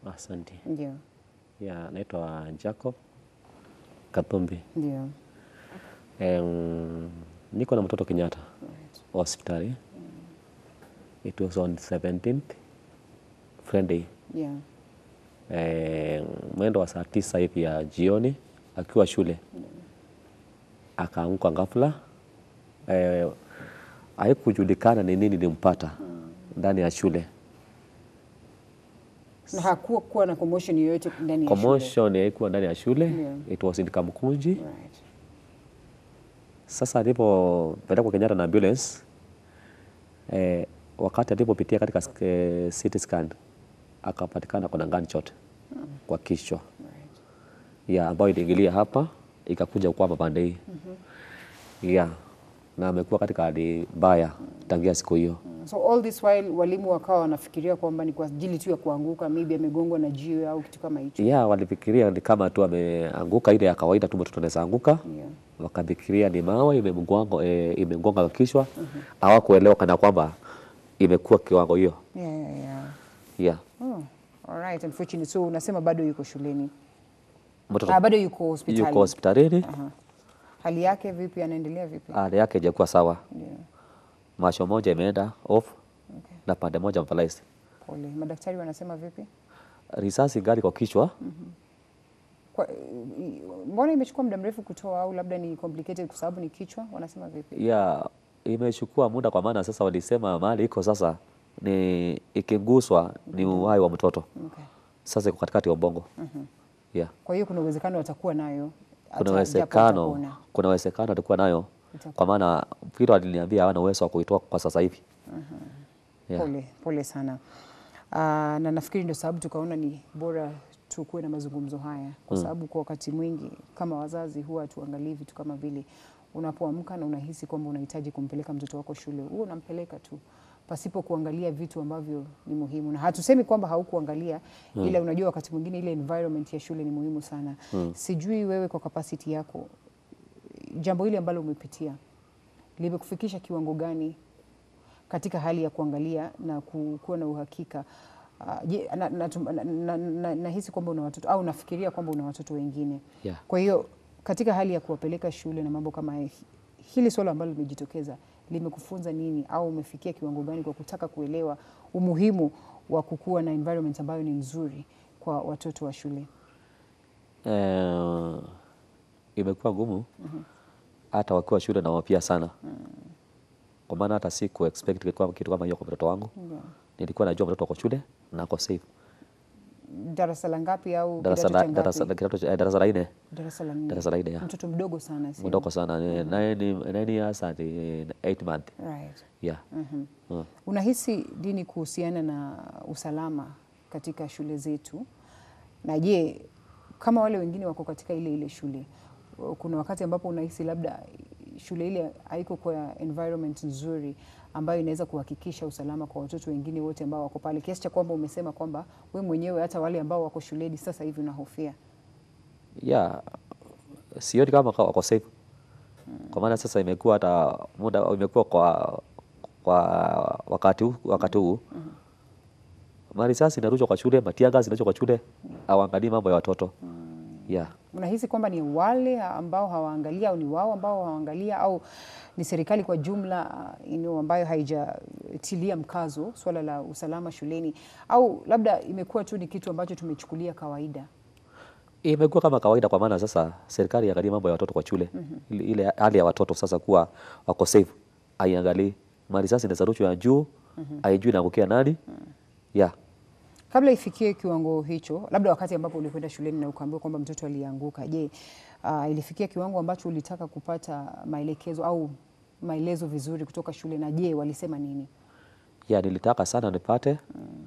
Asante. Ndio, Ya, naitwa Jacob Kathumbi. ndio. Em, niko na mtoto Kenyatta Right. hospitali. It was on 17th Friday. Yeah. Eh, mwendo wa saa tisa hivi ya jioni akiwa shule akaanguka ghafla. Eh, haikujulikana ni nini limpata ndani ya shule. Na hakuwa kuwa na commotion yoyote ndani ya shule. Commotion haikuwa ndani ya shule. Yeah. It was in Kamukunji. Right. Sasa alipopelekwa Kenyatta na ambulance eh, wakati alipopitia katika eh, CT scan akapatikana kuna gunshot kwa kichwa Right. ya ambayo iliingilia hapa ikakuja kwama pande hii ya na amekuwa katika hali mbaya tangia siku hiyo. So all this while walimu wakawa wanafikiria kwamba ni kwa ajili tu ya kuanguka, maybe amegongwa na jiwe au kitu kama hicho. Ya walifikiria ni kama tu ameanguka ile ya kawaida tu mtoto anaweza anguka Yeah. wakafikiria ni mawe imemgonga e, imegonga kichwa hawakuelewa kana kwamba imekuwa kiwango hiyo Yeah, yeah, yeah. yeah. Oh, all right. Unfortunately. So unasema bado yuko shuleni. Mtoto Ah, bado yuko hospitali. yuko hospitalini, Aha. Hali yake vipi? Anaendelea vipi? hali yake haijakuwa sawa, Yeah. macho moja imeenda off Okay. na pande moja paralyzed. Pole. Madaktari wanasema vipi? Risasi gari kwa kichwa Kwa, i- mbona imechukua muda mrefu kutoa au labda ni complicated kwa sababu ni kichwa? Wanasema vipi? ya imechukua muda, kwa maana sasa walisema mahali iko sasa ni ikiguswa ni uhai wa mtoto, Okay. sasa iko katikati ya ubongo yeah. Kwa hiyo kuna uwezekano atakuwa nayo hata Kuna japo uwezekano atapona. kuna uwezekano atakuwa nayo, Itakuwa. kwa maana vile waliniambia hawana uwezo wa kuitoa kwa sasa hivi yeah. Pole, pole sana. Aa, na nafikiri ndio sababu tukaona ni bora tukuwe na mazungumzo haya kwa sababu kwa wakati mwingi kama wazazi huwa tuangalii vitu kama vile unapoamka na unahisi kwamba unahitaji kumpeleka mtoto wako shule, huwa unampeleka tu pasipo kuangalia vitu ambavyo ni muhimu, na hatusemi kwamba haukuangalia ila unajua wakati mwingine ile environment ya shule ni muhimu sana. Sijui wewe kwa capacity yako jambo hili ambalo umepitia limekufikisha kiwango gani katika hali ya kuangalia na ku- kuwa na uhakika uh, je, na, na, na, na, na, nahisi kwamba una watoto au nafikiria kwamba una watoto wengine Yeah. kwa hiyo katika hali ya kuwapeleka shule na mambo kama haya, hili swala ambalo limejitokeza limekufunza nini au umefikia kiwango gani kwa kutaka kuelewa umuhimu wa kukuwa na environment ambayo ni nzuri kwa watoto wa shule? Eh, imekuwa ngumu hata wakiwa shule na wapia sana kwa maana hata si ku expect kitu kama- kitu kama hiyo kwa mtoto wangu. Yeah. Nilikuwa najua mtoto wako shule na ako safe. Darasa la ngapi au Darasa kidato la cha darasa ngapi? la kidato cha- eh, darasa la nne Darasa la nne. darasa la nne ya Mtoto mdogo sana si? mdogo sana ni nine nine years and eh, eight month Right. yeah. Mhm. Mm. Unahisi nini kuhusiana na usalama katika shule zetu? Na je, kama wale wengine wako katika ile ile shule, kuna wakati ambapo unahisi labda shule ile haiko kwa environment nzuri ambayo inaweza kuhakikisha usalama kwa watoto wengine wote ambao wako pale, kiasi cha kwamba umesema kwamba we mwenyewe hata wale ambao wako shuleni sasa hivi unahofia? Yeah, sioni kama kwa- wako safe kwa maana sasa imekuwa hata muda imekuwa kwa kwa wakati huu wakati huu marisasi inarushwa kwa shule, matiaga zinarushwa kwa shule, hawaangalii mambo ya watoto yeah. Unahisi kwamba ni wale ambao hawaangalia au ni wao ambao hawaangalia au ni serikali kwa jumla uh, you know, ambayo haijatilia mkazo swala la usalama shuleni au labda imekuwa tu ni kitu ambacho tumechukulia kawaida? Imekuwa kama kawaida, kwa maana sasa serikali iangalie mambo ya watoto kwa shule ile, ile hali ya watoto sasa kuwa wako safe, aiangalii marisasi inaweza rushwa ya juu, haijui inaangukia nani yeah. Kabla ifikie kiwango hicho, labda wakati ambapo ulikwenda shuleni na ukaambiwa kwamba mtoto alianguka, je, uh, ilifikia kiwango ambacho ulitaka kupata maelekezo au maelezo vizuri kutoka shule, na je, walisema nini? ya nilitaka sana nipate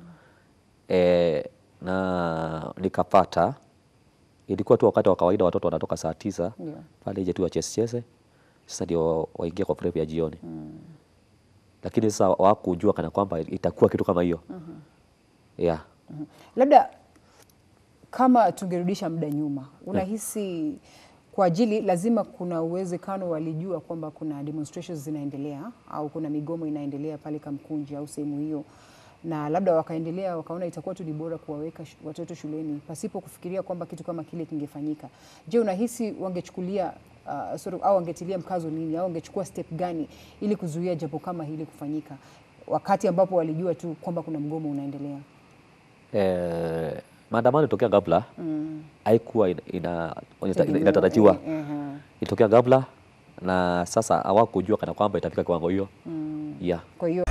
e, na nikapata. Ilikuwa tu wakati wa kawaida, watoto wanatoka saa tisa Ndio. pale nje tu wachezecheze, sasa ndio waingia kwa prep ya jioni lakini sasa wakujua kana kwamba itakuwa kitu kama hiyo yeah. Mhm. Labda kama tungerudisha muda nyuma, unahisi kwa ajili lazima kuna uwezekano walijua kwamba kuna demonstrations zinaendelea au kuna migomo inaendelea pale Kamkunji au sehemu hiyo, na labda wakaendelea wakaona itakuwa tu ni bora kuwaweka shu- watoto shuleni pasipo kufikiria kwamba kitu kama kile kingefanyika. Je, unahisi wangechukulia uh, sort of, au wangetilia mkazo nini au wangechukua step gani ili kuzuia jambo kama hili kufanyika wakati ambapo walijua tu kwamba kuna mgomo unaendelea? eh, maandamano ilitokea ghafla Mm. haikuwa ina, ina, ina, Tegemeo, inatarajiwa eh, eh, eh. ilitokea ghafla na sasa hawakujua kana kwamba itafika kiwango hiyo Mm. yeah. Kwa hiyo